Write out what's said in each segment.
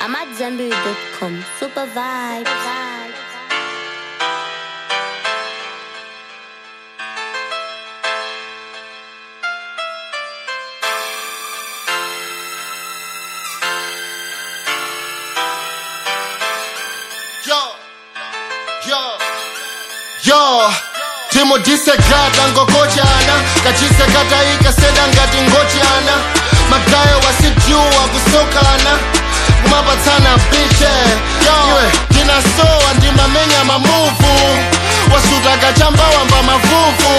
I'm at Zenberry.com. Super vibes. Yo, yo, yo timudhisekata ngokochana kachisekata ikaseda ngati ngochana magayo wasijuwa kusokana kumapatsana biche iwe ndinasowa ndimamenya mamuvu wasuta kachambawamba mavuvu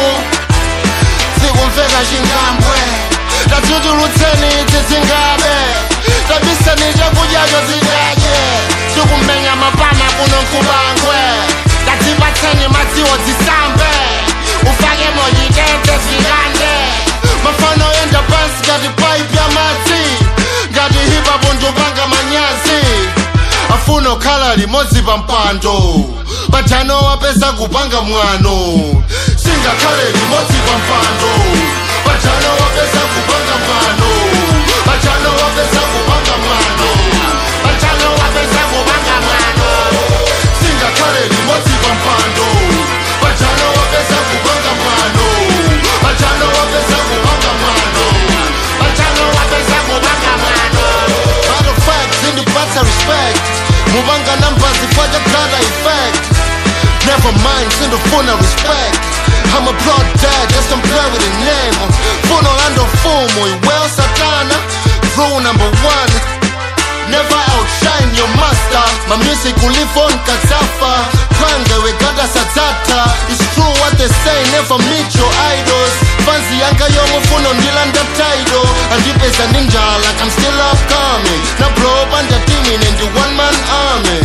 sikumveka chingambwe tatutulutseni idzi dzingabe tabiseni chakudyacho zidadye sikumenya mapana kuno nkubangwe tadzipatseni madziwo zisambe ufake monyitete zvikande mafano enda pansi ngati paipi ya madzi ngati hipapo ndopanga manyazi afuna okhala limodzi pa mpando pajano wapeza kupanga mwano singakhale limodzi pa mpando pajano wapeza kupanga mwano pajano wapeza kupanga mwano pajano wapeza kupanga mwano singakhale limodzi pa mpando pajano wapeza kupanga mwano pajano wapeza kupanga mwano pajano wapeza kupanga mwano matter of fact zindipatsa respect mupanga namba zifata data effect never mind sindofuna respect I'm a blood dad, just don't play with the name Funo lando fumo, well satana Rule number one Never outshine your master My music will live on kazafa Kwange wegada sadzata It's true what they say, never meet your idols Fancy yanga yomufuno ndilanda title Andipeza ninja like I'm still upcoming Na blow up under teaming in the one man army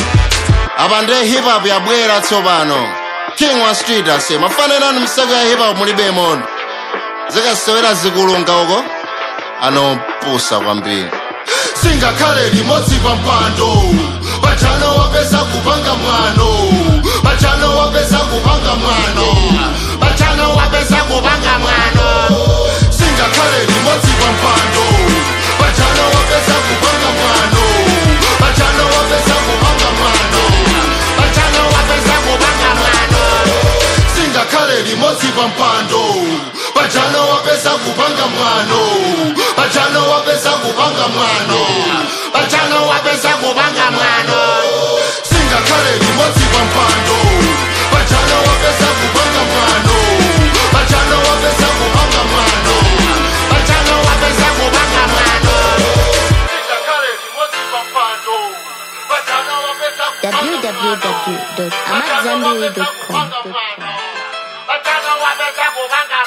abande hip hop yabwera tsopano king wa street ase mafanirani msaka ya hip hop mulibe mondo zikasewera zikulunga uko anopusa kwambiri singakhale limodzi pa mpando pajano wapeza kupanga mwano pajano wapeza kupanga mwano pajano wapeza kupanga mwano singakhale limodzi pa mpando pajano wapeza kupanga mwano pajano wapeza kupanga mwano pajano wapeza kupanga mwano singakhale limodzi pa mpando pajano wapeza kupanga mwano pajano wapeza kupanga mwano pajano wapeza kupanga mwano singakhale limodzi pa mpando pajano wapeza kupanga mwano pajano wapeza kupanga mwano pajano wapeza kupanga mwano singakhale limodzi pa mpando pajano wapeza kupanga mwano www.amatzambiri.com. Pajano wapeza kupanga